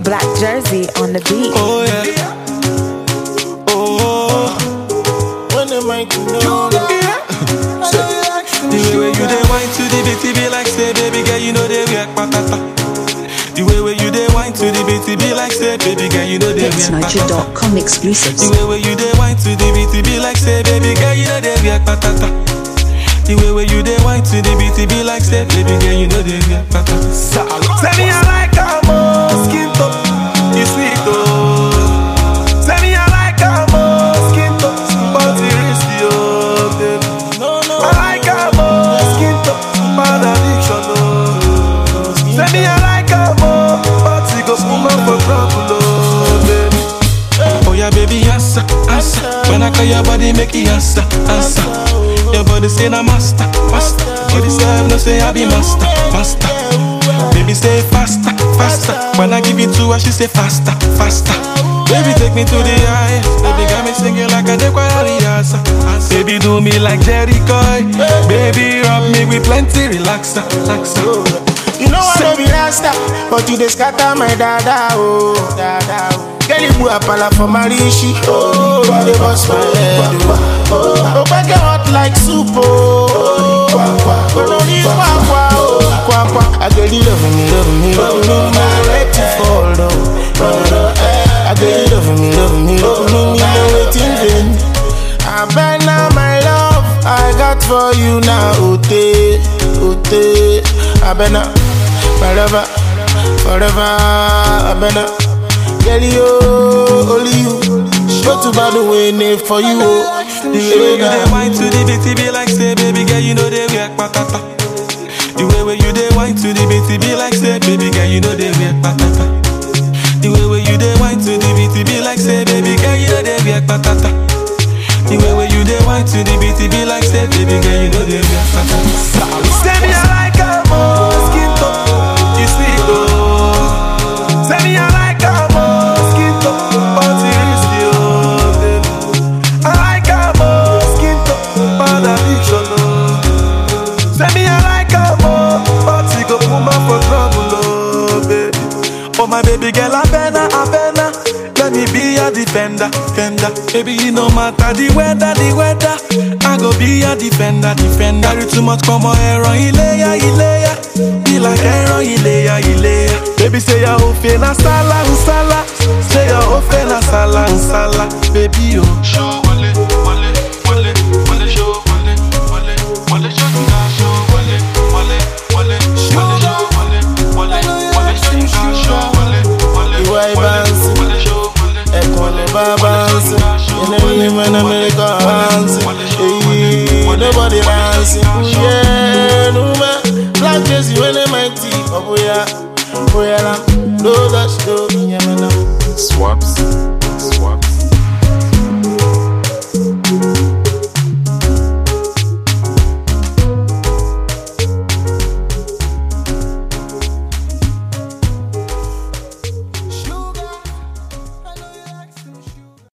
Black Jersey on the beat. Oh yeah. Oh. When am I to know? The way where you dey wine to the beat, it be like say, baby girl, you know they react patata. The way where you dey wine to the beat, it be like say, baby girl, you know they react patata. PixNiger.com exclusives. The way where you dey wine to the beat, it be like say, baby girl, you know they react patata. The way where you dey wine to the beat, it be like say, baby girl, you know they react patata. Say me I like how more skin top, you sweet oh. Say me I like how more skin top, but it risky oh, baby. No, no. I like how more skin top, bad addiction oh. Say me I like how more, but it go put man for trouble oh, baby. Oh yeah, baby, answer, answer. When I call your body, make it answer, answer. Your body say na master, master. Body say I no say I be master, master. Baby say faster, faster. When I give it to her, she say faster, faster. Baby take me to the high. Baby got me singing like a Dequariasa. Baby do me like Jerry Coy. Baby rub me with plenty relaxer, relaxer. You know I don't be rasta, but you dey scatter my dada oh, dada oh. Girl, you put a pala for my rishi, oh, you dey bust my head oh. Oh, back hot like soup oh. Gonna need kwa kwa oh, kwa kwa. I girl you love me, love me, love me, me ready to fall down. I girl you love me, love me, love me, me no waiting vain. I bet now my love I got for you now, Ote, Ote. I bet now, forever, forever. I bet now, girl you, only you. Go to by the way, name for you. oh. The The way way you dey that wine to the beat, it be like say, baby girl, you know they react patata. The way where you dey wine to the beat, it be like say, baby girl, you know they react patata. The way where you dey wine to the beat, it be like say, baby girl, you know they react patata. The way where you dey wine to the beat, it be like say, baby girl, you know they react patata. Say me I like how more skin top, you sweet oh. Say me I like how more skin top, but it risky oh, baby. I like how more skin top, bad addiction oh. Say me I like how more, but it go put man for trouble oh, baby. Oh my baby girl, I better, I better. Let me be your defender, defender. Baby, you no matter the weather, the weather. I go be your defender, defender. Carry too much, come on, ẹran iléyá, iléyá. Be like ẹran iléyá, iléyá. Baby, say your whole na sala, sala. Say your whole na sala, sala. Baby, oh.